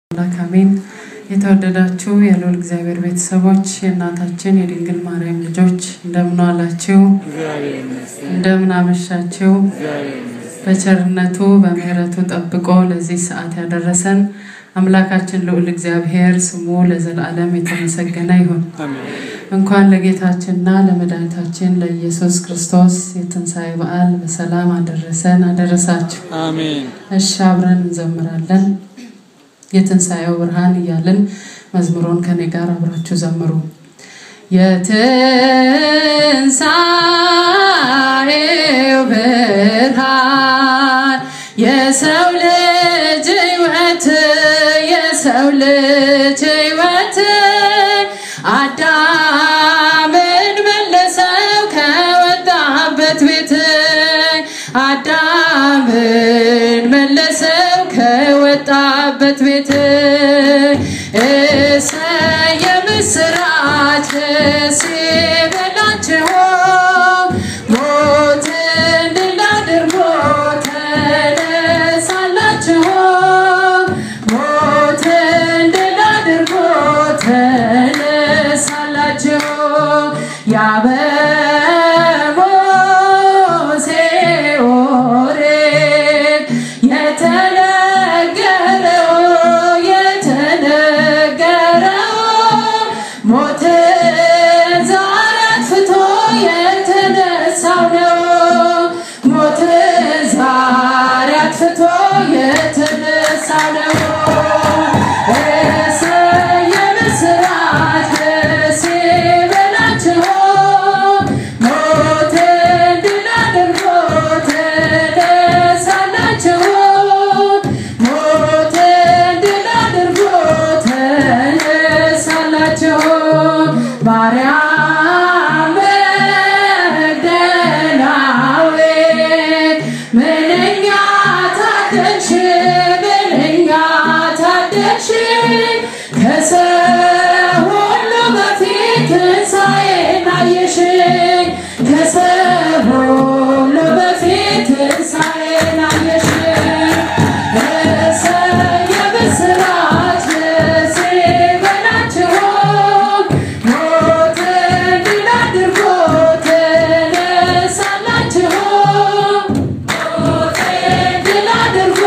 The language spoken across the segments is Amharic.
አምላክ አሜን። የተወደዳችሁ የልዑል እግዚአብሔር ቤተሰቦች የእናታችን የድንግል ማርያም ልጆች እንደምን ዋላችሁ? እንደምን አመሻችሁ? በቸርነቱ በምሕረቱ ጠብቆ ለዚህ ሰዓት ያደረሰን አምላካችን ልዑል እግዚአብሔር ስሙ ለዘላለም የተመሰገነ ይሁን። እንኳን ለጌታችንና ለመድኃኒታችን ለኢየሱስ ክርስቶስ የትንሣኤ በዓል በሰላም አደረሰን አደረሳችሁ። አሜን። እሺ አብረን እንዘምራለን። የትንሣኤው ብርሃን እያልን መዝሙሩን ከኔ ጋር አብራችሁ ዘምሩ። የትንሣኤው ብርሃን የሰው ልጅ ሕይወት የሰው ልጅ ሕይወት አዳምን መለሰው ከወጣበት ቤት አዳምን መለሰው ከወጣበት ቤት እሰየ ምስራች ደስ ይበላችሁ ሞትን ድል አድርጎ ተነሳላችሁ ሞትን ድል አድርጎ ተነሳላችሁ ያበሞሴ ኦሪት የተነገረው የተነገረው ሞትን ዛሬ አጥፍቶ የተነሳው ነው። ሞትን ዛሬ አጥፍቶ የተነሳው ነው። እሰየ ምስራች ደስ ይበላችሁ ሞትን ድል አድርጎ ተነሳላችሁ ሞትን ድል አድርጎ ተነሳላችሁ ማርያም መግደላዊት ምንኛ ታደልሽ ምንኛ ታደልሽ ከሰው ሁሉ በፊት ትንሣኤን አየሽ ከሰው ሁሉ በፊት ትንሣኤን አየሽ እሰየ ምስራች ደስ ይበላችሁ ሞትን ድል አድርጎ ተነሳላችሁ ሞትን ድል አድርጎ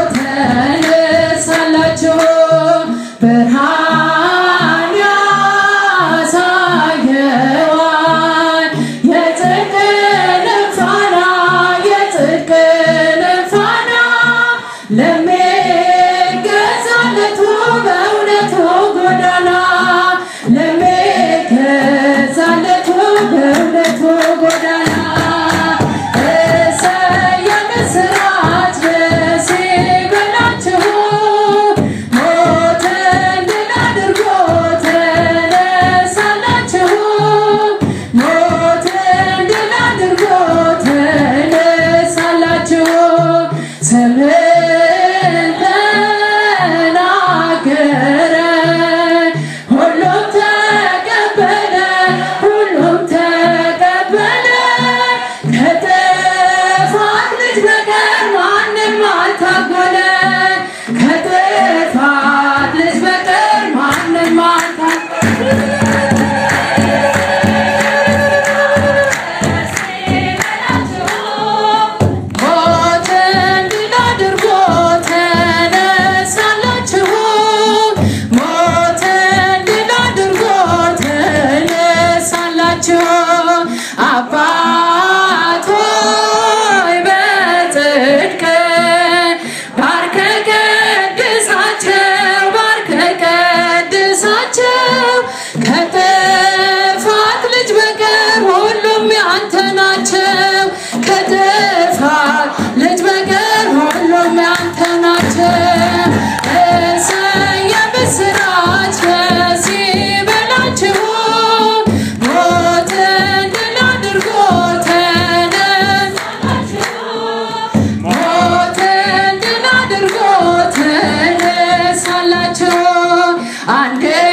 ተነሳላችሁ ብርሃን ያሳየዋል የጽድቅን ፋና የጽድቅን ፋና ለሚገዛለቱ በእውነቱ ጎዳና ለሚገዛለቱ በእውነቱ ጎዳና እሰየ ምስራች ደስ ይበላችሁ ሞትን ድል አድርጎ ተነሳላችሁ ሞትን ድል አድርጎ ተነሳላችሁ ስምን ተናገረ ሁሉም ተቀበለ ሁሉም ተቀበለ ከጥፋት ልጅ በቀር ማንም አልታጎለ ከጥፋት ልጅ በቀር ማንም ሞትን ድል አድርጎ ተነሳላችሁ ሞትን ድል አድርጎ ተነሳላችሁ አባት ሆይ በጽድቅ ባርከ ቀድሳቸው ባርከ ቀድሳቸው ከጥፋት ልጅ በቀር ሁሉም ያንተ ናቸው ከጥፋት ልጅ በቀር ሁሉም ያንተ ናቸው እሰየ ምስራች ደስ ይበላችሁ ሞትን ድል አድርጎ ተነሳላችሁ ሞትን ድል አድርጎ ተነሳላችሁ አንድ